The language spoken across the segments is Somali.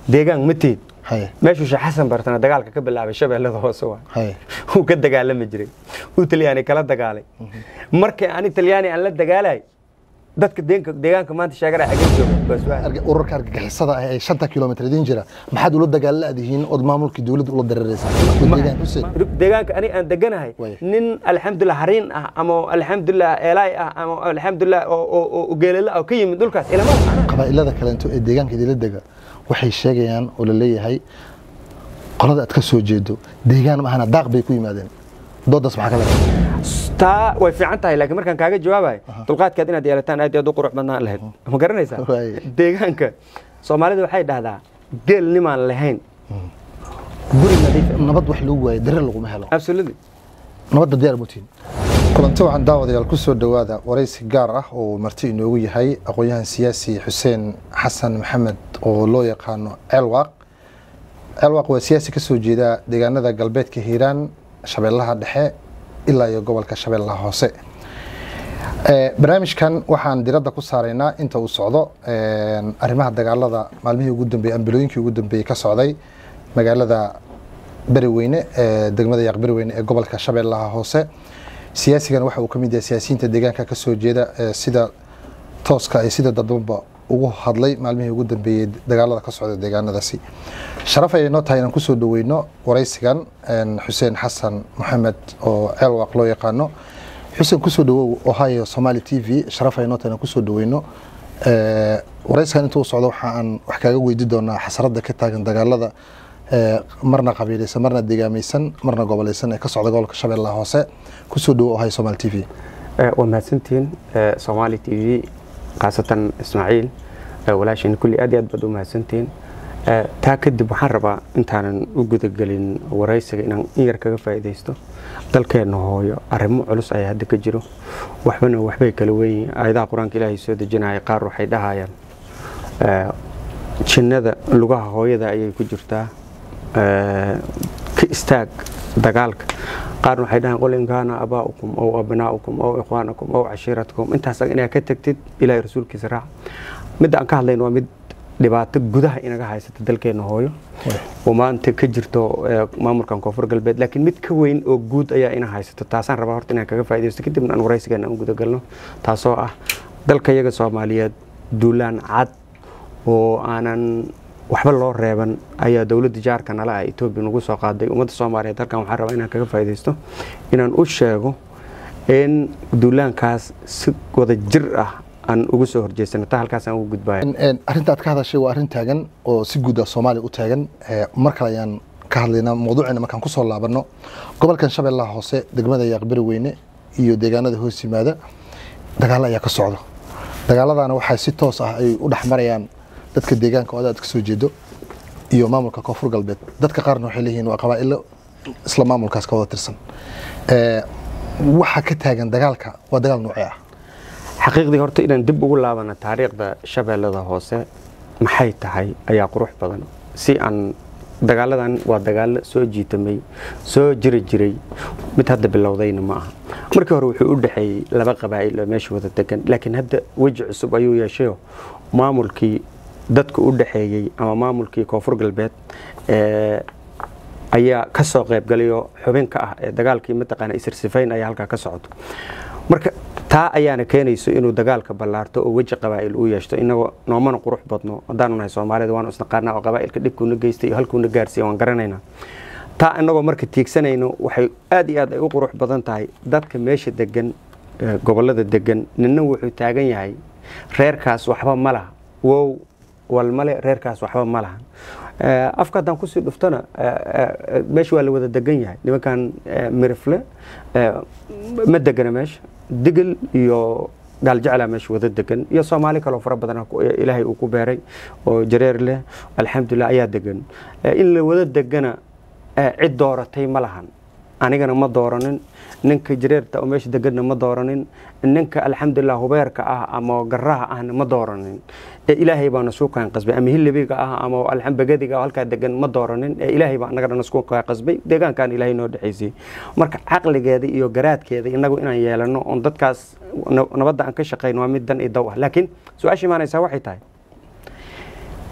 deegaan ma tiid haye meeshuu sheekh xasan bartana dagaalka ka bilaabay shabeellada hoose waa haye wuu ka dagaalami jiray uu talyaani kala dagaalay markii ani talyaani aan la dagaalay dadka deenka- deegaanka maanta sheegara xagee jooga waa su'aal Arga- ururka argagixisada ah ee shanta kilomitr idin jira maxaad ula dagaaladihiin ood maamulkii dowladda ula dareereysaa deegaan xuseen deegaanka ani aan deganahay Way. nin alxamdulilah hariin ah ama alxamdulilah eelaay ah ama alxamdulilah oo- oo oo geelala ah oo ka yimid dhulkaas ilama macnaha qabaa'ilada kaleento ee deegaanka idinla dega waxay sheegayaan oo la leeyahay qolada aad ka soo jeedo deegaan maahana daaq bay ku yimaadeen doodaas maxaa ka leedahay taa way fiican tahay laakiin markaan kaaga jawaabayo dulqaadkaad inaad yeelataan aad iyo aad u qurux badnaan lahayd ma garanaysaa Waay. deegaanka soomaalida waxay dhahdaa geel nimaan lahayn guri nadiif ah. nabad wax lagu waayo dareer laguma helo absolutely nabadda diyaar mutiin kulanti waxaan daawadayaal ku soo dhowaada waraysi gaar ah oo marti inoogu yahay aqoon-yahan siyaasi xuseen xasan maxamed oo loo yaqaano ceelwaaq ceelwaaq waa siyaasi ka soo jeeda deegaanada galbeedka hiiraan shabeellaha dhexe ilaa iyo gobolka shabeellaha hoose Eh, barnaamijkan waxaan diradda ku saaraynaa inta uu socdo een, arrimaha dagaalada maalmihii ugu dambeeyey ambilooyinkii ugu dambeeyey ka socday magaalada beriweyne ee degmada yaaq beriweyne ee gobolka shabeellaha hoose siyaasigan waxa uu ka mid yahay siyaasiyiinta deegaanka ka soo jeeda ee sida tooska iyo sida dadbanba ugu hadlay maalmihii ugu dambeeyey dagaalada ka socda deegaanadaasi sharaf ayay noo tahay inaan kusoo dhaweyno waraysigan een, xuseen xasan maxamed oo ceelwaaq loo yaqaano xuseen kusoo dhawow ohio somali t v sharaf ayay noo tahay inaan kusoo dhaweyno Ee, waraysigan intuu socdo waxa aan wax kaaga weydi doonaa xasarada ka taagan dagaalada ee, marna qabiilaysan marna deegaamaysan marna gobolaysan ee ka socda gobolka shabeellaha hoose kusoo dhawow ohio somali t v waa mahadsantihiin eh, Somali TV khaasatan Ismaaciil eh, walaashin kulli aad iyo aad baad u mahadsantihiin Eh, taa kadib waxaan rabaa intaanan u gudagelin waraysiga inaan in yar kaga faa'iidaysto dalkeenna hooyo arrimo culus ayaa hadda ka jiro waxbana waxbay kala weyn aayadaha qur-aanka ilaahay soo dejinaya qaar waxay dhahayaan eh, jinnada lugaha hooyada ayay ku jirtaa eh, ka istaag dagaalka qaarna waxay dhahaan qul in kaana abaa'ukum aw abnaa'ukum aw ikhwaanakum aw cashiiratukum intaas inaad ka tagtid ilaahay rasuulkiisa raac midda aan ka hadlayno waa mid dhibaato gudaha inaga haysata dalkeena hooyo oo maanta ka jirto eh, maamulkan koonfur galbeed laakiin mid ka weyn oo guud ayaa ina haysato taasaan rabaa horta inaan kaga faa'iidaysto kadibna aan waraysigeena aan gudagalno taasoo ah dalka iyaga soomaaliyeed duulaan cad oo aanan waxba loo reeban ayaa dowladda jaarka nala ah etoobiya nagu soo qaaday ummadda soomaaliyeed halkan waxaan rabaa inaan kaga faa'iidaysto inaan u sheego in duulaankaas si wada jir ah aan ugu soo horjeesano taa halkaas aan ugu gudbaya En- en, arrinta aad ka hadashay waa arrin taagan oo si guud ah soomaaliya u taagan Eh, mar kale ayaan ka hadlaynaa mawduucina markaan kusoo laabanno gobolkan shabeellaha hoose degmada yaaq beriweyne iyo deegaanada hoos yimaada dagaalo ayaa ka socda dagaaladana waxaa si toos ah ay u dhex marayaan dadka deegaanka oo aad ka soo jeedo iyo maamulka koonfur galbeed dadka qaarna waxay leeyihiin waa qabaa'ilo isla maamulkaas ka wada tirsan Eh, waxa ka taagan dagaalka waa dagaal noocee ah xaqiiqdii horta inaan dib ugu laabano taariikhda shabeellada hoose maxay tahay ayaa qurux badan si aan dagaaladan waa dagaalo soo jiitamay soo jiri jiray mid hadda bilowdayna ma aha markii hore wuxuu u dhexeeyey laba qabaa'il oo meesha wada degan laakiin hadda weji cusub ayuu yeeshayo maamulkii dadka u dhexeeyey ama maamulkii koonfur galbeed ee ayaa ka soo qaybgalay oo xubin ka ah ee dagaalkii mataqaana isirsifayn ayaa halkaa ka socoto marka taa ayaana keenayso inuu dagaalka ballaarto oo weji qabaa'il uu yeeshto inagoo noomana qurux badno haddaanu nahay soomaalida waanu isnaqaanaa oo qabaa'ilka dhibkuuna geystay iyo halkuuna gaarsiiya waan garanaynaa taa inagoo marka tiigsanayno waxay aad iyo aad ay u qurux badan tahay dadka meesha degan ee gobollada degan ninna wuxuu taagan yahay reerkaas waxba ma laha wow walmale reerkaas waxba ma lahan Eh, afka haddaan kusii dhuftona eh, eh, meesha waa la wada degan yahay nimankan eh, mirifle eh, ma degana meesha digil iyo gaaljeclaa meesha wada degan iyo soomaali kaloo fara badan ah ku- ilaahay uu ku beeray oo jareer leh alxamdulilah ayaa degan Eh, in la wada degana eh, cid dooratay ma lahan anigana ma dooranin ninka jareerta oo meesha deganna ma dooranin ninka alxamdulilah hubeerka ah ama garaha ahna ma dooranin ee ilaahay baa nasuu kaan qasbay ama hilibiga ah ama alxambagadiga oo halkaa degan ma dooranin ee ilaahay baa anagana nasuu kaan qasbay deegaankan ilaahay noo dhexaysay marka caqligeeda iyo garaadkeeda inagu inaan yeelano oon dadkaas na- nabadda aan ka shaqayno waa mid dan iyo daw ah laakiin su-aasha imaanaysaa waxay tahay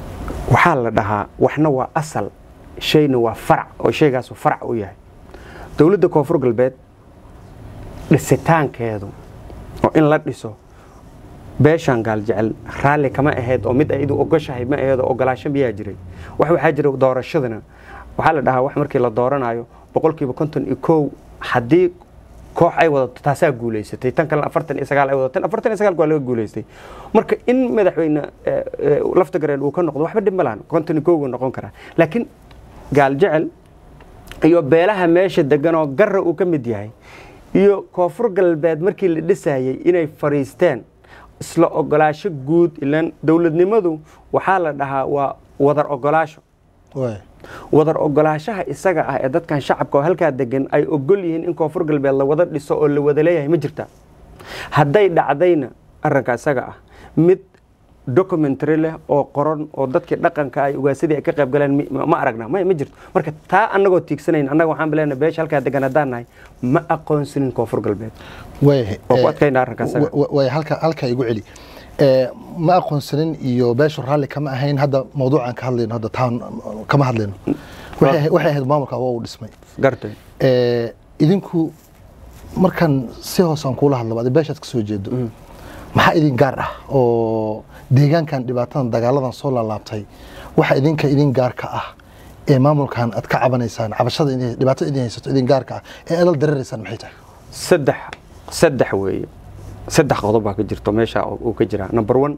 waxaa la dhahaa waxna waa asal shayna waa farac oo shaygaasu farac u yahay dowladda koonfur galbeed dhisitaankeedu oo in la dhiso beeshaan gaaljecel raalli kama ahayd oo mid aydu ogoshahay ma ahayd oo ogolaasho miyaa jiray wax waxaa jira doorashadana waxaa la dhahaa wax markii la dooranayo boqolkiiba konton iyo kow haddii koox ay wadato taasaa guulaysatay tan kalena afartan iyo sagaal ay wadato afartan iyo sagaalka waa laga guulaystay marka in madaxweyne lafta gareen uu ka noqdo waxba dhib ma lahan konton iyo kowgu noqon karaa laakiin gaaljecel iyo beelaha meesha degan oo garra uu ka mid yahay iyo koonfur galbeed markii la dhisayay inay fariisteen isla ogolaasho guud ilan dowladnimadu waxaa la dhahaa waa wadar ogolaasho wadar ogolaashaha isaga ah ee dadkan shacabka oo halkaa degan ay ogol yihiin in koonfur galbeed la wada dhiso oo la wada leeyahay ma jirta hadday dhacdayna arrinka isaga ah mid documentary leh oo qoran oo dadkii dhaqanka ay ugaasadii ay ka qayb galeen ma aragna may ma jirto marka taa annagoo tiigsanayn annaga waxaan bileenahay beesha halkaa degan haddaan nahay ma aqoonsanin koonfur galbeed oo ku adkayna arrinka isaga way halka halka igu celi ma aqoonsanin iyo beeshu raalli kama ahayn hadda mawduucan ka hadlayno hadda taan kama hadlayno waxay ahayd maamulka waa uu dhismay gartay idinku markan si hoos aan kuula hadlaba adi beeshaad ka soo jeedo maxaa idin gaar ah oo deegaankan dhibaatadan dagaaladan soo laalaabtay waxa idinka idin gaarka ah ee maamulkan aad ka cabanaysaan cabashada dhibaatada idin haysato idin gaarka ah ee adal dareeraysaan maxay tahay saddex saddex weeye saddex qodob baa ka jirto meesha uu ka jiraa number one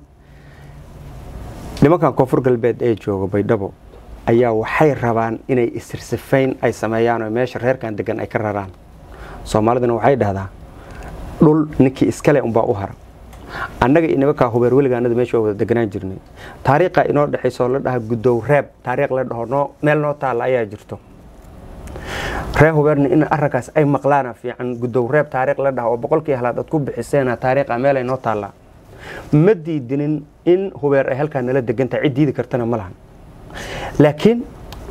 nimankan koonfur galbeed ee jooga baydhabo ayaa waxay rabaan inay isirsifayn ay sameeyaan oo meesha reerkan degan ay ka raraan soomaaliduna waxay dhahdaa dhul ninkii iskale unbaa u hara annaga iyo nimankaa hubeer weligaanada meesha waa wada deganaan jirnay taariikha inoo dhexayso la dhaha gudow reeb taariikh la dhaho noo meel noo taalla ayaa jirto reer hubeerna in arrinkaas ay maqlaana fiican gudow reeb taariikh la dhaha oo boqolkii halaad aad ku bixiseena taariikha meel ay noo taallaa ma diidinin in hubeer ay halkaa nala degantahay cid diidi kartana ma lahan laakiin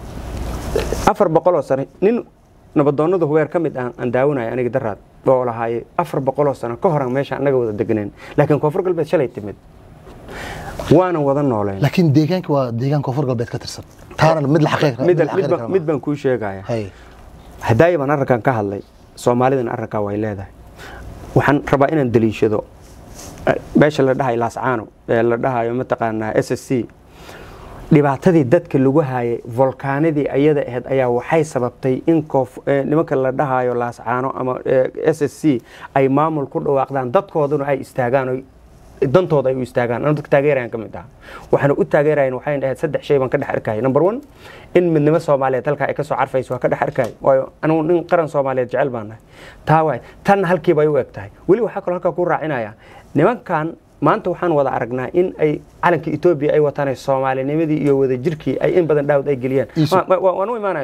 afar boqoloo sano nin nabadoonnada hubeer ka mid ah aan daawanaya aniga daraad oo lahaaye afar boqoloo sano ka horan meesha annaga wada deganeen laakiin koonfur galbeed shalay timid waana wada nooleen laakiin deegaanka waa deegaan koonfur galbeed ka tirsan taana mid la xaqiiq mid baan kuu sheegaya hadaayi baan arrinkan ka hadlay soomaalidana arrinkaa way leedahay waxaan rabaa inaan daliishado meesha la dhahayo laascaano ee la dhahayo mataqaanaa s s c dhibaatadii dadka lagu haayay volkaanadii ayada ahayd ayaa waxay sababtay in nimanka la dhahayo laascaano ama s s c ay maamul ku dhawaaqdaan dadkooduna ay istaagaan dantooda ay u istaagaan anu dadka taageerayan ka mid aha waxaana u taageerayan waxayna ahayd saddex shay baan ka dhex arkaya number one in midnimo soomaaliyeed halkaa ay ka soo carfayso waa ka dhex arkaya waayo anugu nin qaran soomaaliyeed jecel baan nahay taa waay tan halkiiba ay u eg tahay weli waxaa kaloo halkaa ku raacinaya nimankan maanta waxaan wada aragnaa in ay calanka etoobiya ay wataan soomaalinimadii iyo wadajirkii ay in badan dhaawad ay geliyaan waan u imaanaya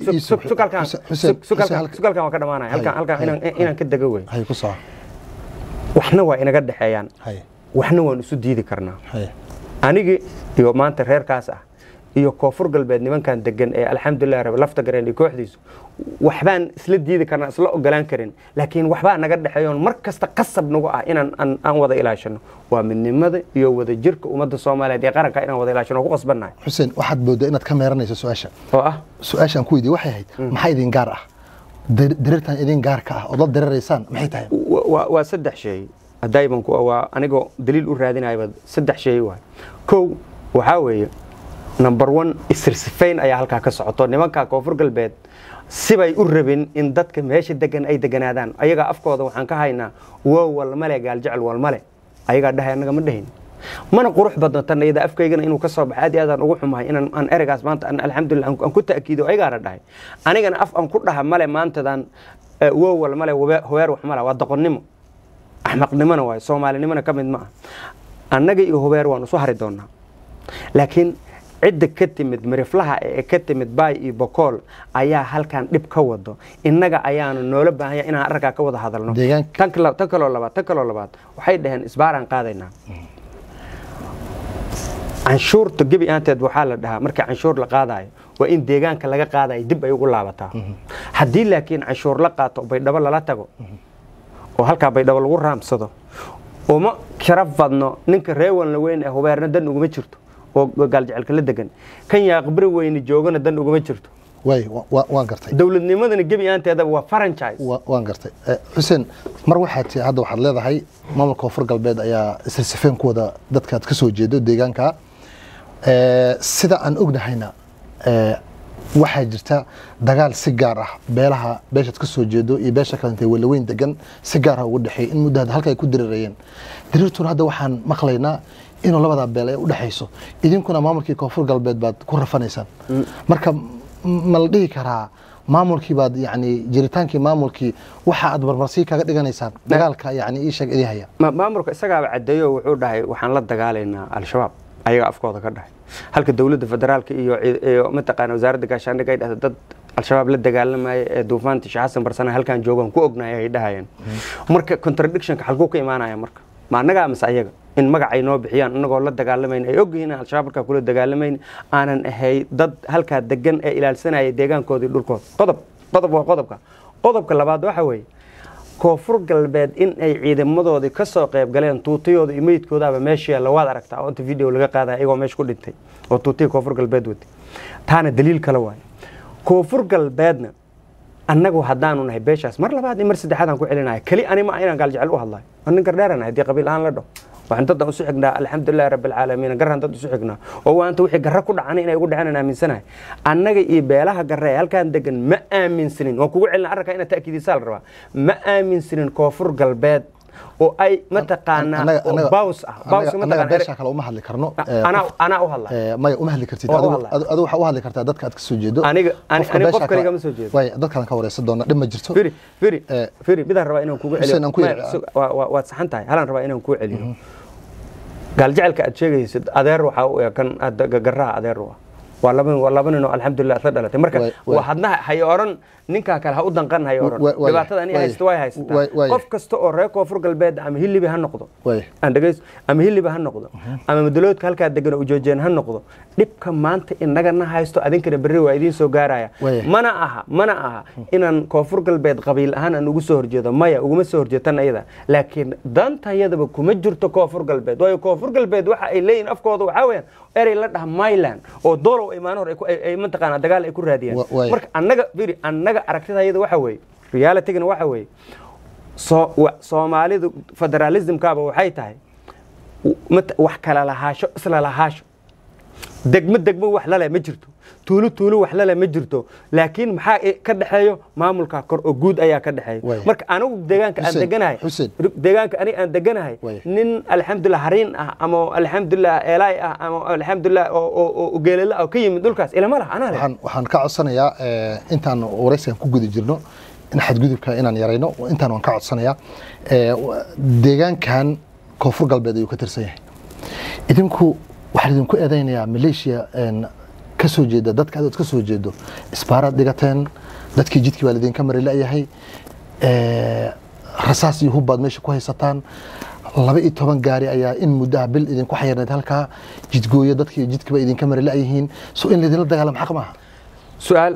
sugalkan waa ka dhamaanaya halkan inaan ka dego wey waxna waa inaga dhexeeyaan waxna waan isu diidi karnaa anigi iyo maanta reerkaas ah iyo koonfur galbeed nimankan degan ee alxamdulilah rab lafta gareen iyo kooxdiisu waxbaan isla diidi karnaa isla ogolaan karin laakiin waxbaa naga dhexeeyoon mar kasta qasab nagu ah inaan aan wada ilaashano waa midnimada iyo wadajirka ummadda soomaaliyeed ee qaranka inaan wada ilaashano ku qasbannahay xuseen waxaad moodaa inaad ka meeranayso su-aasha oo ah su-aashaan ku weydiye waxay ahayd maxaa idin gaar ah dareertan idin gaarka ah ood la dareeraysaan maxay tahay waa saddex shay hadaayiban waa anigoo daliil u raadinayaba saddex shay waay kow waxaa weeye number one isirsifayn ayaa halkaa ka socoto nimanka koonfur galbeed sibay u rabin in dadka meesha degan ay deganaadaan ayagaa afkooda waxaan ka haynaa wow walmale gaaljecel walmale ayagaa dhahay annaga ma dhahin mana qurux badno tan iyada afkaygana inuu ka soo baxo aad iyo aadaan ugu xumahay inaan aan ereygaas maanta alxamdulillah aan ku ta'kiido ayagaana dhahay anigana af aan ku dhaha male maantadan wow walmale hobeer wax mala waa doqonnimo axmaqnimona waayo soomaalinimona ka mid ma ah annaga iyo hubeer waan isu hari doonaa laakiin cidda ka timid miriflaha ee ka timid baay iyo bokool ayaa halkan dhib ka wado innaga ayaanu noola baahanya inaan arrinkaa ka wada hadalno tan kaloo labaad tan kaloo labaad waxay dhaheen isbaaraan qaadaynaa canshuurta gebi aanteed waxaa la dhahaa markii canshuur la qaadayo waa in deegaanka laga qaadayo dib ay ugu laabataa haddii laakiin canshuur la qaato baydhabo lala tago oo halkaa baydhabo lagu raamsado uma sharaf badno ninka reewanla weyn ee hubeerna dan uguma jirto oo gaaljacelka la degan kan yaaqbari weyne joogana dan ugama jirto way wa- wa- waan gartay dowladnimadana gebi aanteedaba waa franchise Wa- waan gartay Eh, xuseen mar waxaad ti- hadda waxaad leedahay maamulka koonfur galbeed ayaa isrsifeen ku wada dadkaad ka soo jeedo deegaanka Eh, sida aan ognahayna eh, waxaa jirta dagaal si gaar ah beelaha beeshaad ka soo jeedo iyo beesha kalentee walaweyn degan si gaar ah ugu dhexeey in muddo hadda halka ay ku dirirayeen diriirtuna hadda waxaan maqlaynaa inuu labadaa beel ay u dhexayso idinkuna maamulkii koonfur galbeed baad ku rafanaysaan marka m- ma la dhihi karaa maamulkii baad yani jiritaankii maamulkii waxa aad barbarsii kaga dhiganaysaan dagaalka yani ii sheeg idii haya Ma- maamulka isagaaba cadeeyo wuxuu dhahay waxaan la dagaalaynaa al-shabaab ayaga afkooda ka dhahay halka dowladda federaalka iyo cid- iyo mataqaana wasaaradda gaashaandhigga ay dhahda dad al-shabaab la dagaalamaya ee duufaanta sheekh xasan barsane halkaan joogaan ku ognahay ay dhahayeen marka contradictionka xalkuu ka imaanaya marka ma annagaa mise ayaga in magacay noo bixiyaan inagoo la dagaalamayn ay ogyihiin inaan al-shabaab halkaa kula dagaalamayn aanan ahay dad halkaa degan ee ilaalsanaya deegaankoodii dhulkooda qodob qodob waa qodobka qodobka labaad waxa weeye koonfur galbeed in ay ciidamadoodii ka soo qayb galeen tuutayooda iyo meydkoodaaba meesha yaalla waad aragtaa oo inta video laga qaadaya iyagoo meesha ku dhintay oo tuutaya koonfur galbeed watay taana daliil kale waaye koonfur galbeedna annagu haddaanu nahay beeshaas mar labaad iyo mar saddexaad aan ku celinaya keli ani ma inaan gaaljecel u hadlayo waa nin gardheeranahay haddii qabiil ahaan la dhaho waxaan daddan usu xignaa alxamdulilahi rabbi alcaalamiin garaan dad usu xignaa oo waanta wixii garra ku dhacana inay ugu dhaceen aan aaminsanahay annaga iyo beelaha garre ee halkaan degan ma aaminsanin waan kugu celina arrinkaa inaad ta'kiidisaa la rabaa ma aaminsanin koonfur galbeed oo ay mataqaanaa Annaga- oo annaga- baws ah baws annaga annaga mataqaana beesha kale uma hadli karno Eh, anaa qof- anaa u hadla eh, maya uma hadli kartid Waa u adigu hadlaa. adu- adigu waxaa u hadli kartaa dadka aad ka soo jeedo Aniga- ani- Qofka ani beesha qof kale kale- igama soo jeedo. way dadkaan ka wareysan doona dhib ma jirto firi firi Eh, firi midaan rabaa inaan kugu Xuseen, aan ku celiyo yidhi- Ma- sug- waa- waa- waad saxan tahay halaan rabaa inaan kuu celiyo gaaljacelka aad sheegaysid adeer waxaa u eg kan aad ga- garraha adeer u ah waa laba waa laba nin oo alxamdulilah isla dhalatay marka Way- way. waa hadna hay oran ninkaa kale ha u danqan hay oran Way- way- dhibaatada ani way- haysta way haysataa way- way. qof kasta oo reer koonfur galbeed ama hilibi ha noqdo way aan dhegeyso ama hiliba ha noqdo ama madaloodka halkaa degan oo ujoojeen ha noqdo dhibka maanta inagana haysto adinkana berri waa idiin soo gaaraya Waya. mana aha mana aha inaan koonfur galbeed qabiil ahaan aan ugu soo horjeedo maya uguma soo horjeetan iyada laakiin dantayadaba kuma jirto koonfur galbeed waayo koonfur galbeed waxa ay leeyihin afkooda waxaa weeyaan erey la dhaha myland oo doolow ay maalin hore ay ku- ay- ay mataqaanaa dagaal ay ku raadiyaan Wa- waya. marka annaga firi annaga aragtidayada waxa weeye realitygana waxa weeye soo wa- soomaalidu federalismkaaba waxay tahay mat- wax kala lahaasho isla lahaasho degmo degmo wax lale ma jirto tuulo tuulo wax lale ma jirto laakiin maxaa i- ka dhexeeyo maamulka kor oo guud ayaa ka dhexeeya Way. marka anigu deegaanka aan Xuseen, deganahay Xuseen. deegaanka aniga aan deganahay Way. nin alxamdulilah hariin ah ama alxamdulilah eelaay ah ama alxamdulilah oo- oo oo geelala ah oo ka yimid dhulkaas ilama laha anaa leh waxaan waxaan ka codsanayaa eh, intaan wareysigan ku guda jirno in xadgudubka inaan yarayno intaan waan ka codsanayaa Eh, wa- deegaankan koonfur galbeed ayuu ka tirsan yahay idinku waxaan idinku eedaynayaa maleeshiya een, ka soo jeeda dadka adood ka soo jeedo isbaaraad dhigateen dadkii jidkii baa lidinka mari la'yahay Eh, rasaas iyo hubbaad meesha ku haysataan laba iyo toban gaari ayaa in muddaha bil idinku xayirnayd halkaa jidgooyo dadkii jidkiiba idinka mari la'yihiin so in laydinla dagaalamo xaq maaha su-aal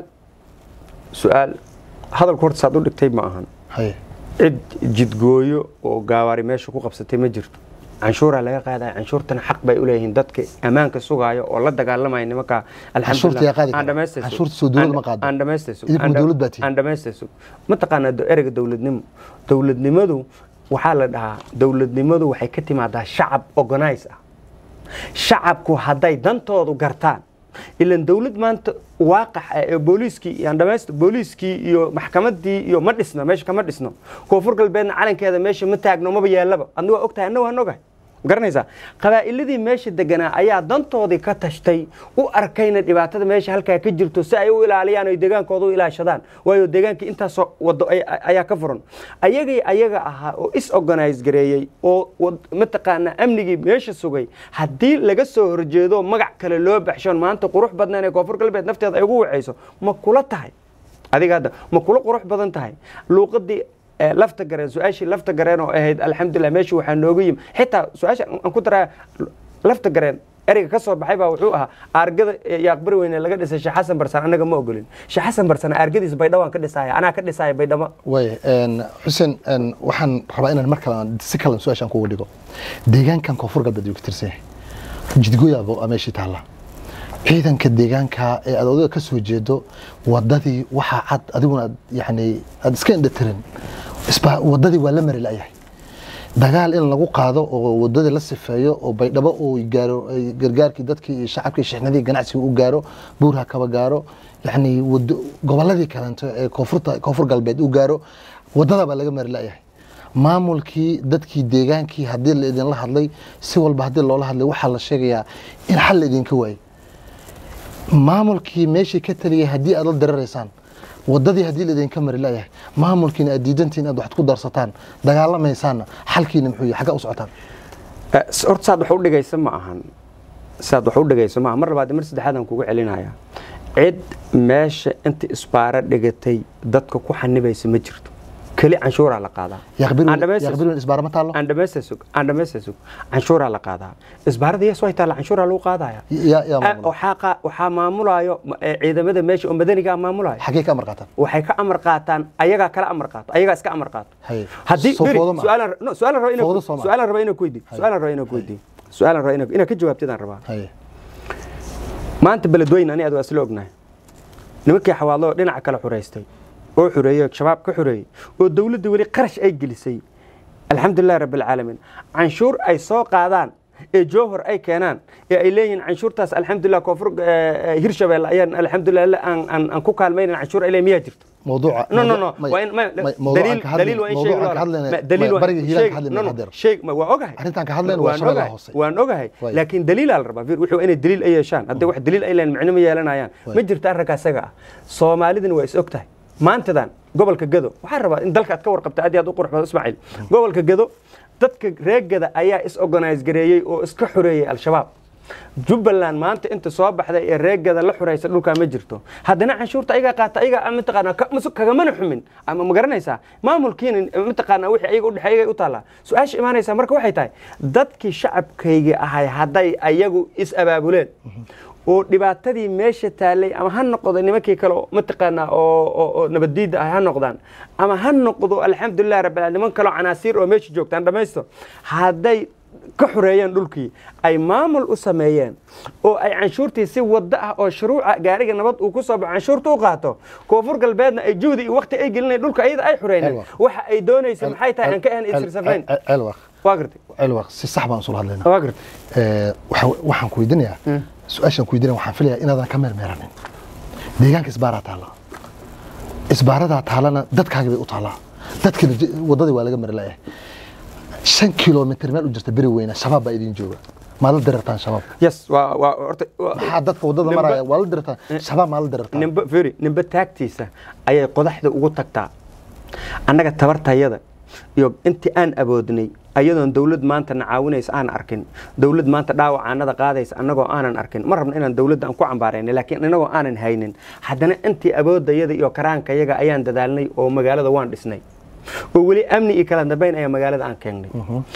su-aal hadalku horta saad u dhigtay ma ahan haye cid jidgooyo oo gaawaari meesha ku qabsatay ma jirto canshuuraa laga qaadaya canshuurtana xaq bay u leeyihiin dadka ammaanka sugaayo oo la dagaalamaya nimanka Canshuurta yaa qaadi kara. aan dhamaystay sug. Canshuurta soo dowladda ma qaado. aan dhamaystay sug. Idinku Aan dha- dowlad baa tihiin. aan dhamaystay sug mataqaanaa do- ereyga dowladnimo dowladnimadu waxaa la dhahaa dowladnimadu waxay ka timaadaa shacab organize ah shacabku hadday dantoodu gartaan ilan dowlad maanta waaqax ah ee booliiskii iyo andhamaysta booliiskii iyo maxkamadii iyo ma dhisna meesha kama dhisno koonfur galbeedna calankeeda meesha ma taagno maba yeellaba adna waa ogtahay anna waan ogahay ma garanaysaa qabaa'iladii meesha deganaa ayaa dantoodii ka tashtay u arkayna dhibaatada meesha halkaa ka jirto si ay u ilaaliyaan oy deegaankooda u ilaashadaan waayo deegaankii intaasoo wado ay- ayaa ka furan ayagay ayaga ahaa oo is organize gareeyey oo wad- mataqaanaa amnigii meesha sugay haddii laga soo horjeedo magac kale loo baxshoon maanta qurux badnaan ee koonfur galbeed nafteeda ay ugu wacayso ma kula tahay adiga hadda ma kula qurux badan tahay luuqadii eh, lafta gareen su-aashii lafta gareen oo ahayd alxamdulilah meesha waxaa nooga yimi xitaa su-aasha aan ku daraa lafta gareen ereyga ka soo baxay baa wuxuu ahaa aargada eh, yaaqbari weyne laga dhisay sheekh xasan barsan annaga ma ogolin sheekh xasan barsan aargadiisa baydhawaan ka dhisaya anaa ka dhisaya baydhabo way een, xuseen een, waxaan rabaa inaan mar kale aan si kale su-aashaan kugu dhigo deegaankan koonfur galbeed ayuu ka tirsan yahay jidgoyaabo aa meeshii taalla ciidanka deegaanka ee aad odayga ka soo jeedo wadadii waxaa cad adiguna aad yani aad iska indhatirin isba wadadii waa la mari la'yahay dagaal in lagu qaado oo wadadii la sifeeyo oo baydhabo uu gaaro ay gargaarkii dadkii iyo shacabkii shixnadii ganacsiga u gaaro buurha kaba gaaro yani wado goboladii kalento ee koonfurta koonfur galbeed u gaaro wadada baa laga mari la'yahay maamulkii dadkii deegaankii haddii la idinla hadlay si walba haddii loola hadlay waxaa la sheegayaa in xal la idinka waayey maamulkii meeshii ka taliyay haddii aad la diraraysaan wadadii haddii laidinka mari layahay maamulkiina aad diidantiin aad waxad ku darsataan dagaalamaysaanna xalkiina muxuu yahay xagga u socotaan horta saad wax u dhigaysa ma ahan saad wax u dhigayso ma aha mar labaad iyo mar saddexaad aan kugu celinaya cid meesha inta isbaaro dhigatay dadka ku xanibaysa ma jirto keli canshuuraa la qaadaa Aan dhamaysta- yaqbirin isbaara ma taallo aan dhamaysta sug aan dhamaysta sug canshuuraa la qaadaa isbaarada yes way taalla canshuuraa lagu qaadaya yaa yaa Ah, maamula waxaa qa- waxaa maamulayo ma- eh, ciidamada meesha oo madanigaa maamulayo xaggee ka amar qaataan waxay ka amar qaataan ayagaa kala amar qaato ayagaa iska amar qaato Haye. haddii Soo beri, foodo ma aha. su'aalaan no, su'aalaan raba inaan Foodo ku- soo ma aha. su'aalaan raba inaan ku weydiiyo su'aalaan raba inaan ku weydiiyo su'aalaan raba inaan inaan ka jawaabtidaan rabaa haye maanta beledweyne ani aad waa isla ognahay nimankii xawaadlo oo dhinaca kale xureystay oo xureeyey shabaab ka xureeyey oo dowladda weli qarash ay gelisay alxamdulilahi rabbi alcaalamiin canshuur ay soo qaadaan ee jowhor ay keenaan ee ay leeyihiin canshuurtaas alxamdulilah koonfur eh, eh, hirshabeelle ayaan alxamdulilah aan aan- aan ku kaalmaynan canshuur ay leeyihin miyaa jirto موضوع no no no ما- waa in ma- ما- موضوع daliil aan ka hadlayn- daliil waa in موضوع sheeg aan ka hadlayn- ma- daliil waa- bariga hiiraan sheeg- ka hadlayn no, no, hadeer. sheeg ma- waa ogahay Arrintan ka hadlayn waa Waan shabeellaha ogahay, hoose. waan ogahay Waay. laakiin daliilaa la rabaa wuxuu inay daliil ay yeeshaan haddii wax daliil ay leeyihin micno ma yeelanayaan Waay. ma jirto arrinka isaga ah soomaalidina waa is og tahay maantadan gobolka gado waxaan rabaa in dalka aad ka warqabta aad iyo aad u qurux badan ismaaciil gobolka gado dadka reer gada ayaa is organize gareeyey oo iska xoreeyey al-shabaab jubbaland maanta inta soo baxday ee reegada la xuraysa dhulkaa ma jirto haddana canshuurta ayagaa qaata ayagaa mataqaanaa ka- masu- kagamana xumin ama ma garanaysaa maamulkiina mataqaanaa wixii ayaga udhexe ayagay u taallaa su-aasha imaanaysaa marka waxay tahay dadkii shacabkayga ahay hadday ayagu is abaabuleen oo dhibaatadii meesha taallay ama ha noqdo nimankii kale oo mataqaanaa oo oo- oo nabaddiidda ah ha noqdaan ama ha noqdo alxamdulilah rabbil caalamiin niman kaloo canaasiir oo meesha joogtaan dhammaysto hadday ka xoreeyeen dhulkii ay maamul u sameeyeen oo ay canshuurtii si wada ah oo shuruuca gaariga nabad uu ku soo baxo canshuurta u qaato koonfur galbeedna ay juhdi iyo waqti ay gelinay dhulka ayada ay xoreyneen Aywa. waxa ay doonaysa maxay tahay aan ka ahan isirsafayn celwaq waa gartay celwaq si sax baan usula hadlaynaa waa gartay Ee, waxa- waxaan ku weydiinayaa su-aashaan ku weydiinaya waxaan filayaa inaadan ka meermeeranin deegaanka isbaaraa taalla isbaaradaa taallana dadkaagi bay u taallaa dadkina j- waddadii waa laga mari layahay shan kilomitr meel u jirta beri weyna shabaab baa idin jooga maa la dirartaan shabaab yes waa waa horta waa- maxaa dadka waddada Nimba- maraya waa la dirartaan shabaab maa la dirartaan nimba firi nimba taagtiisa ayay qodaxda ugu tagtaa annaga tabartayada iyo intii aan awoodnay ayadoon dawlad maanta na caawinaysa aan arkin dawlad maanta dhaawacaanada qaadaysa annagoo aanan arkin ma rabno inaan dawladda aan ku cambaarayna laakiin innagoo aanan haynin haddana intii awooddayada iyo karaankayaga ayaan dadaalnay oo magaalada waan dhisnay oo weli amni iyo kala dambayn ayaa magaalada aan keengnay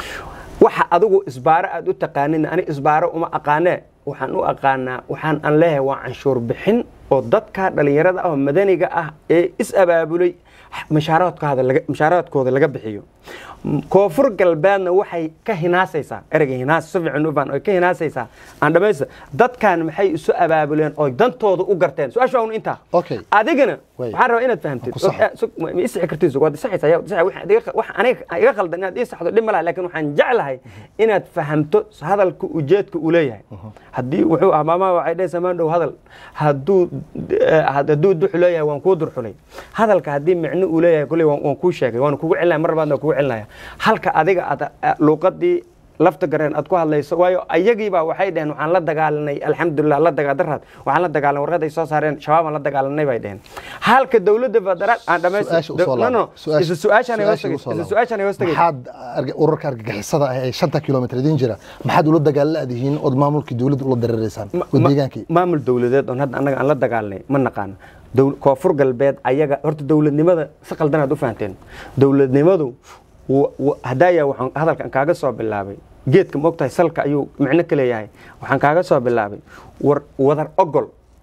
waxa adigu isbaaro aad u taqaanin ani isbaaro uma aqaanee waxaan u aqaanaa waxaan aan leeyahay waa canshuur bixin oo dadka dhalinyarada ah oo madaniga ah ee is abaabulay mashaaraadkooda laga mashaaraadkooda laga bixiyo koonfur galbeedna waxay ka hinaasaysaa ereyga hinaas si fiican u fahn oy ka hinaasaysaa aan dhamaysta dadkan maxay isu abaabuleen oo dantooda u garteen su-aasha un intaa Okay. adigana Way. waxaan rabaa inaad fahamtid Ku saxo. Eh, sug- ma ma isixi kartid sug waad isaxaysaa yaa- isaxa, waxa adiga- waxa aniga iga khaldan inaad ii saxdo dhib ma laha laakiin waxaan jeclahay inaad fahamto hadalka ujeedka uu leeyahay haddii wuxuu ah maamaha waxay dhahaysaa maan dhow hadal hadduu eh, hadduu duxu leeyahay waan kuu durxulay hadalka haddii micno uu leeyahay kolley waan waan kuu sheegay waan kugu celinaya mar labaadna waan kugu celinaya halka adiga aad eh, luuqadii lafta gareen aad ku hadlayso waayo ayagiiba waxay dhaheen waxaan la dagaalanay alxamdulilah la dagaa daraad waxaan la dagaalanay warqad ay soo saareen shabaabaan la dagaalanay bay dhaheen halka dowladda federaal aan su-aasha usoo no no laabo. isla su-aashaan ay hoos su-aasha tagay usoo isla laabo. su-aashaan ay hoos tagay maxaad arga- urarka argagixisada ah ee shanta kilomitr idin jira maxaad ula dagaalla'dihiin ood maamulkii dowladda ula dareereysaan Ma- oo ma- deegaankii maamul dowladeed oon hadda annaga aan la dagaalnay ma naqaano Dowl- koonfur galbeed ayaga horta dowladnimada si qaldan aad u fahanteen dowladnimadu wa- wa- haddaaya waxaan hadalkan kaaga soo bilaabay geedka moogtahay salka ayuu micno ka leeyahay waxaan kaaga soo bilaabay war wadar ogol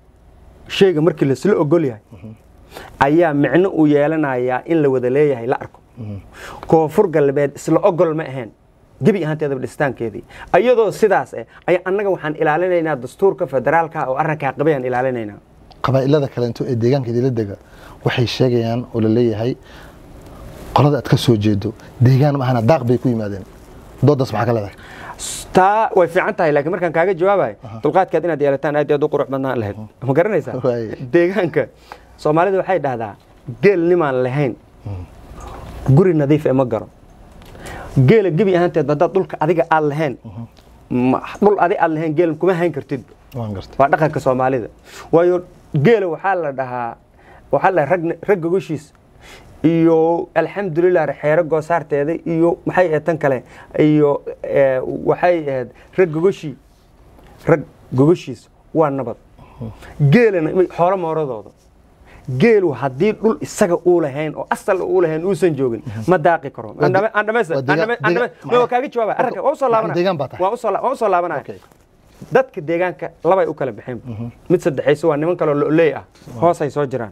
shayga markii lasla ogol yahay ayaa micno uu yeelanayaa in la wada leeyahay la arko koonfur galbeed isla ogol ma ahayn gebi ahaanteedaba dhisitaankeedii iyadoo sidaas eh ayaa annaga waxaan ilaalinaynaa dastuurka federaalka oo arrinkaa qabayaan ilaalinaynaa qabaa'ilada kaleento ee deegaanka idila dega waxay sheegayaan oo la leeyahay qolada aad ka soo jeedo deegaan maahana daaq bay ku yimaadeen doodaas maxaa ka leedahay taa way fiican tahay laakiin markaan kaaga jawaabayo dulqaadkaad inaad yeelataan aad iyo aad u qurux badnaan lahayd ma garanaysaa Waay. deegaanka soomaalida waxay dhahdaa geel nimaan lahayn guri nadiif ee ma garo geela gebi ahaanteed haddaad dhulka adiga aad lahayn ma- dhul adi aad lahayn geel kuma hayn kartid waan gartay waa dhaqanka soomaalida waayo geela waxaa la dhahaa waxaa la dhahaa rag rag gogoshiis iyo alxamdulilah xeero goosaarteeda iyo maxay ahayd tan kale iyo eh, waxay ahayd rag gogoshii rag gogoshiis waa nabad geelana xoolo mooradooda geelu haddii dhul isaga uu lahayn oo asal uu lahayn uusan joogin ma daaqi karo Waa de- aan dhamaysta waa deegaan- deegaan- waa kaaga jawaabaya arrinka waa usoo laabanaya deegaan baa tahay. waa usoo la- waa usoo laabanaya Okay. dadka deegaanka labay u kala baxeen mid saddexayso waa niman kaloo lo'oley ah hoosay soo jiraan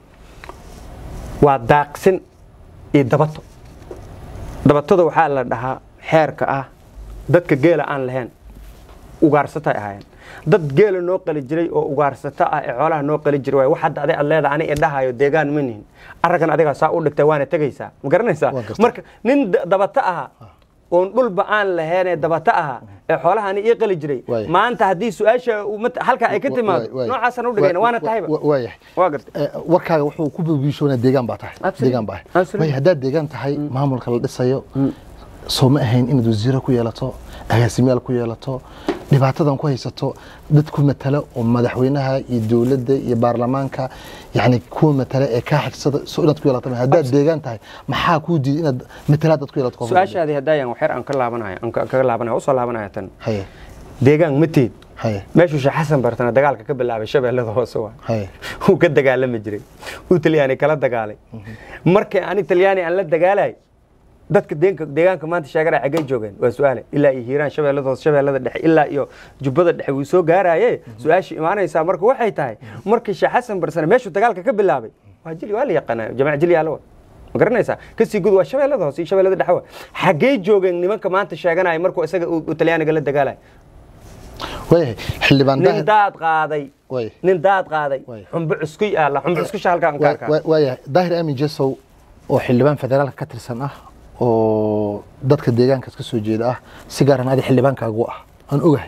waa daaqsin iyo dabato dabatada waxaa la dhahaa xeerka ah dadka geela aan lahayn ugaarsatay ahaayeen dad geela noo qali jiray oo ugaarsato ah ee xoolaha noo qali jiray waay wax hadda adig aad leedahay ani idhahayo deegaan ma nihin araggan adigaa saa u dhigtay waana tegaysaa ma garanaysaa Waa gartay. marka nin da- dabato aha oon dhulba aan lahayn ee dabato aha ee xoolaha ani ii qali jiray Waay. maanta haddii su-aasha uu mat- halkaa ay ka timaado Waay, waay. noocaasaan u dhigayna waana Wa- tahayba wa- waayahay waa gartay Eh, warkaaga wuxuu ku bibiishoonaa deegaan baa tahay Absolutely. deegaan baa ahay Absolutely. waayo haddaad deegaan tahay maamulka la dhisayo soo ma ahayn inaad wasiiro ku yeelato agaasimayaal ku yeelato dhibaatadan ku haysato dad ku matala oo madaxweynaha iyo dowladda iyo baarlamaanka yani kuwa matala ee kaa xigsada soo inaad ku yeelato haddaad deegaan tahay maxaa kuu diiday inaad matalaad aad ku yeelato koonfur galbeed? su-aashaadii haddaayan waxyar aan ka laabanayo aan ka- kaga laabanaya usoo laabanaya tan haye deegaan mateed haye meeshuu sheekh xasan bartana dagaalka ka bilaabay shabeellada hoose waa haye wuu ka dagaalami jiray uu talyaani kala dagaalay markii ani talyaani aan la dagaalay dadka deenka- deegaanka maanta sheegara xaggay joogeen waa su-aale ilaa iyo hiiraan shabeellada hoose shabeellada dhexe ilaa iyo jubbada dhexe wuu soo gaaraye su-aashii imaanaysaa marka waxay tahay markii sheekh xasan barsane meeshuu dagaalka ka bilaabay waa jili waa la yaqaanaa jamac jili yaalowa ma garanaysaa kasii gud waa shabeellada hoose iyo shabeellada dhexe wa xaggay joogeen nimanka maanta sheeganaya markuu isaga uu uu talyaaniga la dagaalay waayahay xildhibaan nin daahir daad qaaday Waay. nin daad qaaday Waay. xumbo cuskuy aala xumbo cuskusha halkaan ka arkaa waayahay daahir aamin jesow oo xildhibaan federaalka ka tirsan ah oo dadka deegaankaas ka soo jeeda ah si gaaran adi xildhibaankaagu ah aan ogahay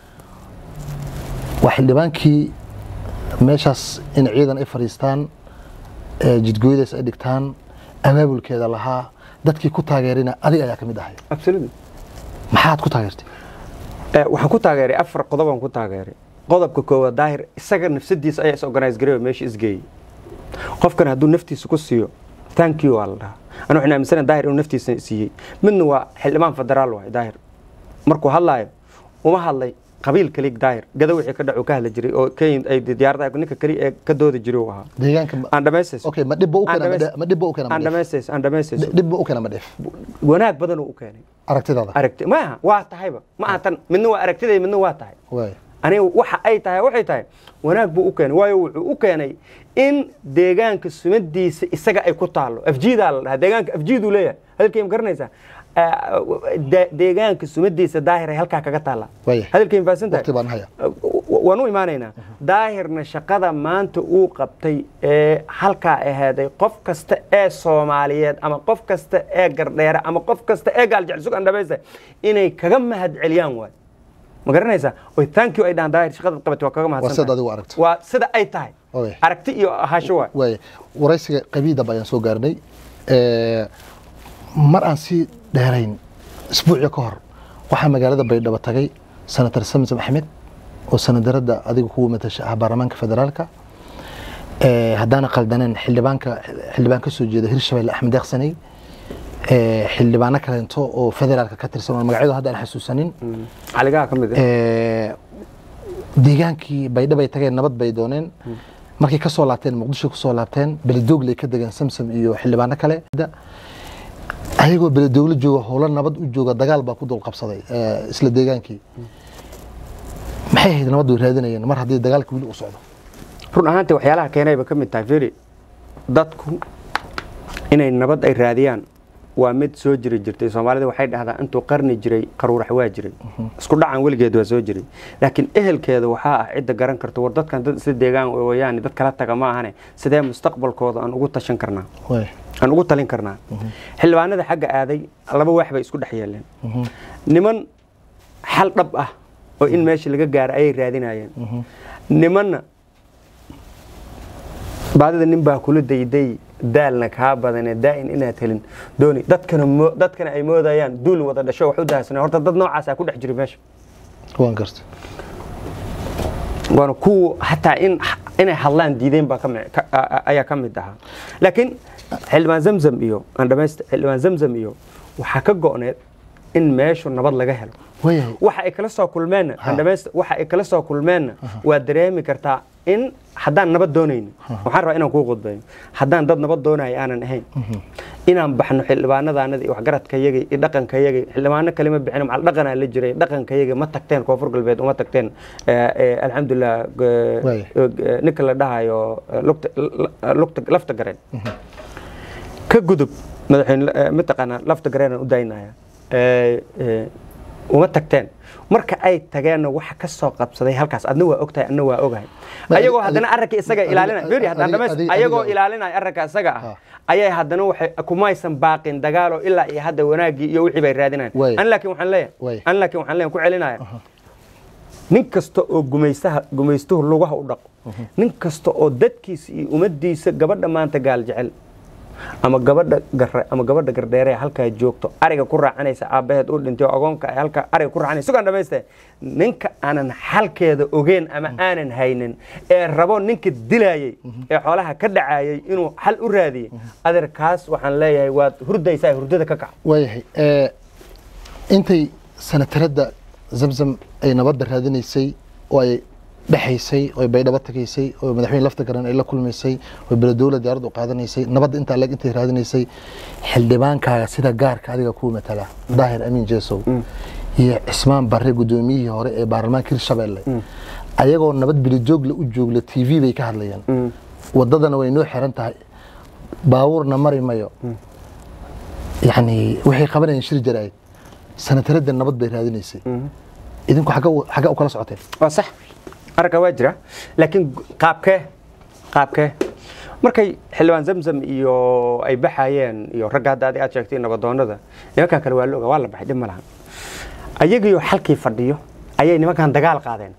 waa xildhibaankii meeshaas in ciidan ay fadhiistaan ee jidgooyadaas ay dhigtaan abaabulkeeda lahaa dadkii ku taageerina adiga ayaa ka mid ahay absolutely maxaad ku taageertay Eh, waxaan ku taageeray afar qodobaan ku taageeray qodobka koowaad daahir isaga nafsadiisa ayaa is organize gareeyo meesha isgeeyey qofkan hadduu naftiisa ku siiyo thank you waa la dhahaa anu waxaan aaminsanahay daahir inuu naftiisa siiyey midna waa xildhibaan federaal waay daahir markuu hadlaayo uma hadlay qabiil kelig daahir gada wixii ka dhacu ka hadli jiray oo kenya ay diyaaradaha ninka keli ee ka doodi jiray uu ahaa deegaanka ma- aan dhamaystayso okay ma dhibba u Aan keena ma dhamays- dhe- ma dhibba u keena ma aan dheef dhamaystayso aan dhamaystayso dhibba u keena ma dheef wanaag badan uu u keenay aragtidaada aragti maaha waa tahayba ma aha tan midna waa aragtiday midna waa tahay waay aniga waxa ay tahay waxay tahay wanaag buu u keenay waayo wuxuu u keenay in deegaanka sumadiisa isaga ay ku taalo afjiidaa la dhahaa deegaanka afjiiduu leeyahay hadalkay ma garanaysaa Ah, de- deegaanka sumadiisa daahir ay halkaa kaga taalla Waaya. hadalkay mafaasan tahay waqti baan haya waan u imaanaynaa daahirna shaqada maanta uu qabtay ee halkaa ahaaday qof kasta ee soomaaliyeed ama qof kasta ee gardheere ama qof kasta ee gaaljecelsug andhabaysta inay kaga mahad celiyaan waay ma garanaysaa oy thank you ay dhahaan daahir shaqada qabatay waa kaga waa mahadsan sida tahay. adigu aragto waa sida ay tahay Okay. aragti iyo ahaansho waay waay waraysiga qabiidaba ayaan soo gaarnay Eh, mar aan sii dheerayn isbuucyo ka hor waxaa magaalada baydhabo tagay senator samsom axmed oo senatarada adiga kuwa matasha ah baarlamaanka federaalka Eh, haddaana qaldaneen xildhibaanka xildhibaan ka soo jeeda hirshabelle axmed deeqsaney Eh, xildhibaano kaleento oo federaalka ka tirsan oo magacyadu hadda aan xasuusanin caligaha ka mid ah Eh, deegaankii baydhabo ay tageen nabad bay dooneen markay ka soo laabteen muqdisho ku soo laabteen beledoogley ka degeen samsam iyo xildhibaano kale ayagoo beledoogle jooga howlo nabad u jooga dagaal baa ku dul qabsaday eh, isla deegaankii maxay ahayd nabad way raadinayeen mar haddii dagaalka weli uu socdo run ahaantii waxyaalaha keenayba ka mid tahay feri dadku inay nabad ay raadiyaan waa mid soo jiri jirtay soomaalida waxay dhahdaa intuu qarni jiray qaruurax waa jiray isku dhacan weligeed waa soo jiray laakiin ehelkeeda waxaa ah cidda garan karta war dadkan dad isla deegaan wayaan dad kala taga ma ahane sidee mustaqbalkooda aan ugu tashan karnaa waay aan ugu talin karnaa xildhibaanada xagga aaday laba wax bay isku dhex yeeleen niman xal dhab ah oo in meesha laga gaaro ayay raadinayeen nimanna baadida nin baa kula dayday daalna kaa badane daa'in inaad helin dooni dadkana mo- dadkana ay moodayaan duul wada dhasho wax u daharsana horta dad noocaasaa ku dhex jira meesha waan garta waana kuwa hataa in inay hadlaan diideen baa ka mi- ka- a- a- ayaa ka mid ahaa laakiin xildhibaan zamzam iyo aan dhamaysta xildhibaan zamzam iyo waxaa ka go'need in meeshu nabad laga helo waayahay waxa ay kala soo kulmeenna Ha. aan dhamaysta waxa ay kala soo kulmeenna waa dareemi kartaa in haddaan nabad doonayno waxaan rabaa inaan kuu qudbeeyo haddaan dad nabad doonaya aanan ahayn inaan baxno xildhibaanadaanada iyo waxgaradkayaga iyo dhaqankayaga xildhibaano kalema bixin macal dhaqanaa la jiray dhaqankayaga ma tagteen koonfur galbeed uma tagteen Eh, eh, alxamdulilah eh, Waaya. eh, ninka la dhahayo eh, lugta- la- lugta- lafta gareen ka gudub madaxweyne eh, mataqaanaa lafta gareenaan u daynaya Eh, eh, uma tagteen marka ay tageenna waxa ka soo qabsaday halkaas adna waa ogtahay adna waa ogahay Ma- ayagoo adi- haddana arrinka isaga adi- ilaalinaya adi- Fiiri, haddaan adi- dhamays- adi- ayagoo adiga- ilaalinaya arrinka isaga Ha. ah ayay haddana waxay kumaysan baaqin dagaalo ilaa iyo hadda wanaaggii iyo wixii bay raadinayaan Waay. an laakiin waxaan Waay. leeyahay an laakiin waxaan leeyahay ku celinaya nin kasta oo gumaystaha gumaystuhu lugaha u dhaqo nin kasta oo dadkiisa iyo ummaddiisa gabadha maanta gaal jecel ama gabadha garre ama gabadha gardheere halkaa joogto ariga ku raacanaysa aabbaheed u dhintay oo agoonka ay halkaa ariga ku raacanaysa sugaan dhamayste ninka aanan xalkeeda ogeyn ama aanan haynin ee rabo ninka dilayay ee xoolaha ka dhacayay inuu xal u raadiyey adeerkaas waxaan leeyahay waad hurdaysaa hurdada ka kaca waayahay ee, intay sanataradda zamzam ay nabadda raadinaysay oo ay dhexaysay oo ay baydhabo tagaysay oo madaxweyne lafta garan ay la kulmaysay oo beledowla diyaarad u qaadanaysay nabadda intaa leeg intay raadinaysay xildhibaankaaga sida gaarka adiga kuu matala daahir amiin jeesow iyo cismaan barre guddoomiyihii hore ee baarlamaanka hirshabelle ayagoo nabad bilijoogla u joogla t v bay ka hadlayaan wadadana way noo xiran tahay baabuurna mari mayo yani waxay qabanayeen shir jaraa'id sanataradda nabad bay raadinaysay idinku xagga- xagga u kala socoteen waa sax aragga waa jira laakiin gu- qaabkee qaabkee markay xildhibaan zamzam iyo ay baxayeen iyo ragga hadda adi aad sheegtay nabadoonada nimankan kale waa la oga waa la baxay dhib ma lahan ayagiyo xalkii fadhiyo ayay nimankan dagaal qaadeen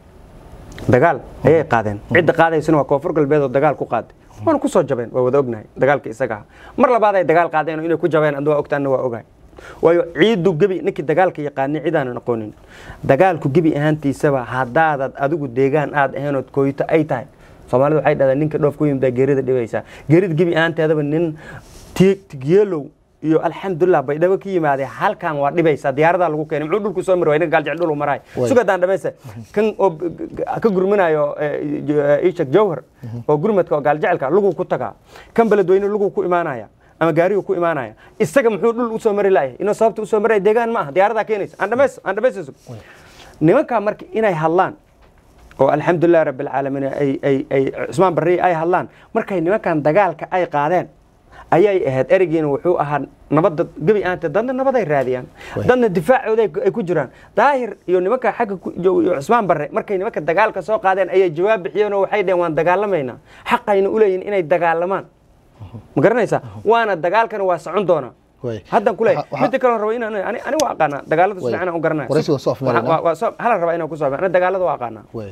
dagaal ayay qaadeen cidda qaadaysana waa koonfur galbeed oo dagaal ku qaaday waana ku soo jabeen waa wada ognahay dagaalka isaga ah mar labaad ay dagaal qaadeen oo inay ku jabeen adna waa ogtaana waa ogahay waayo ciidu gebi ninkii dagaalka yaqaanay cidaanan aqoonin dagaalku gebi ahaantiisaba haddaadad adigu deegaan aad ahayn ood kooyito ay tahay soomaalida waxay dhahdaa ninka dhoof ku yimida geerida dhibaysaa geerida gebi ahaanteedaba nin ti- tigyeelow iyo alxamdulilah baydhabo ka yimaadee halkan waa dhibaysaa diyaaradaa lagu keenay muxuu dhulku soo mari waay ninka gaaljecel dhul maray Way. sugadaan dhamaysa kan oo b- g- ka gurminayo eh, j- eh, ishak jawhar oo gurmadka oo gaaljecelka luguu ku tagaa kan beledweyne luguu ku imaanaya ama gaarigu ku imaanaya isaga muxuu dhul usoo mari laayay inuu sababta usoo maraya deegaan ma aha diyaaradaa keenaysa aan dhamays aan dhamaysa nimankaa marka inay hadlaan oo alxamdulilah rabbilcaalamiin ay ay ay cusmaan barri ay hadlaan markay nimankan dagaalka ay qaadeen ayay ahayd ereygiina wuxuu ahaa nabadda gebi ahaante dadna nabaday raadiyaan dadna difaacooda ay ku- ay ku jiraan daahir iyo nimanka xagga ku- iyo iyo cusmaan barre markay nimanka dagaalka soo qaadeen ayay jawaab bixiyeen oo waxay dheheen waan dagaalamaynaa xaqayna u leeyihin inay dagaalamaan ma garanaysaa waana dagaalkana waa socon doonaa Way. haddan ku leeyahay Waxa- waxa- midda kaloo raba inaan ani ani waa aqaanaa dagaalada si Way. fiican aan u garanaya Waraysiga waa soo afmeeraynaa. Waa- waa- waa soo- halan rabaa inaan ku soo afmeero. Ani dagaalada waa aqaanaa Way.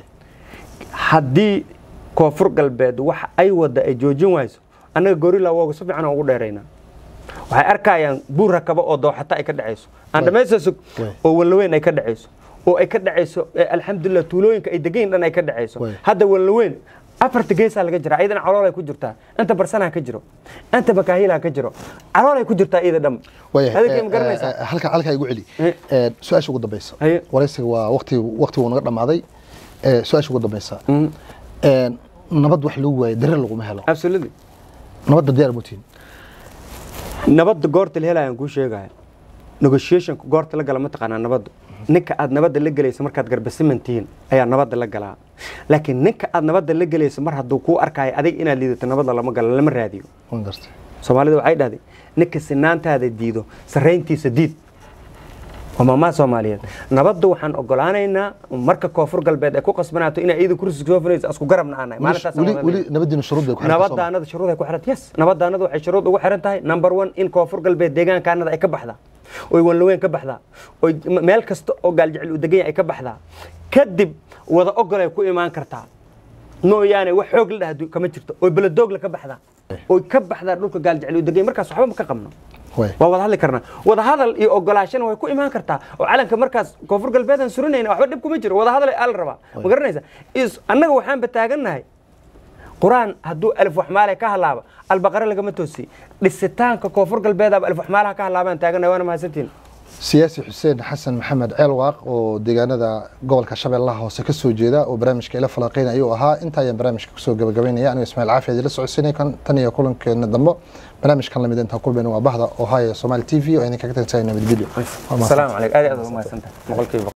haddii koonfur galbeed waxa ay wada ay joojin wayso annaga gorilla wooga si fiican aan ugu dheeraynaa waxay arkayaan buur rakabo oo dooxata ay ka dhacayso aan dhamaysta sug Way. oo wallaweyn ay ka dhacayso oo ay ka dhacayso eh, alxamdulilah tuulooyinka ay degayn dhan ay ka dhacayso Way. hadda wallaweyn afarta geesaa laga jira iyadana calool ay ku jirtaa inta barsanaa ka jiro inta makaahiilaa ka jiro calool ay ku jirtaa iyada dham waayahay adinka ma eh, garanaysaa eh, halka halka igu celi Eh. Eh, su-aasha ugu dambeysa Haye. waraysiga waa waqti waqti wuu naga dhamaaday Eh, su-aasha ugu dambeysa Eh, nabad wax lagu waayo dareer laguma helo absolutely nabadda diyaar mutiin nabadda goorta la helaya aan kuu sheegaya negotiationka goorta la gala ma taqaanaa nabadda ninka aad nabadda la gelaysa markaad garbasiman tihiin ayaa nabadda la galaa laakiin ninka aad nabadda la gelaysa mar hadduu kuu arkayo adiga inaad liidato nabadda lama galo lama raadiyo waan gartay soomaalida waxay dhahday ninka sinaantaada diido sarrayntiisa diid waa maamaha soomaaliyeed nabadda waxaan ogolaanaynaa marka koonfur galbeed ay ku qasbanaato inay iyada kursi soo fulaysa isku garabna aanay maalintaas weli weli nabadiina shuruud bay ku xirtay Soomaaliya. nabadaanada shuruud ay ku xiran yes nabadaanada waxay shuruud ugu xiran tahay number one in koonfur galbeed deegaankaanada ay ka baxdaa oy wanlaweyn ka baxdaa oy m- meel kasta oo gaaljecel uu degan yahay ay ka baxdaa kadib wada ogol ay ku imaan kartaa mooyaane wax xoog la dhahdo kama jirto oy beladoogla ka baxdaa oy ka baxdaa dhulka gaaljecel uu degan yahay markaas waxba ma ka qabno Way. waa wada hadli karnaa wada hadal iyo ogolaashana way ku imaan kartaa oo calanka markaas koonfur galbeed aan surinayna waxba dhib kuma jiro wada hadal aa la rabaa ma garanaysa is annaga waxaanba taagannahay qur-aan hadduu alif waxmaale ka halaaba albaqare lagama toosiy dhisitaanka koonfur galbeedaaba alif waxmaalaha ka halaabaan taagannahay waana mahadsantiin siyaasi xuseen xasan maxamed ceelwaaq oo deegaanada gobolka shabeellaha hoose ka soo jeeda oo barnaamijka ila falaqeyn ayuu ahaa inta ayaan barnaamijka kusoo gabagabaynaya anigo ismaaciil caafi adila socodsiinay kan tan iyo kulankeena dambe barnaamijkan lamid intaan kulmayna waa bahda ohio somali t v oo idinkaga tagtahay nabadgelyo Waa mahadsan. asalaamu calaykum aad iyo aad uga mahadsantahay boqolkiiba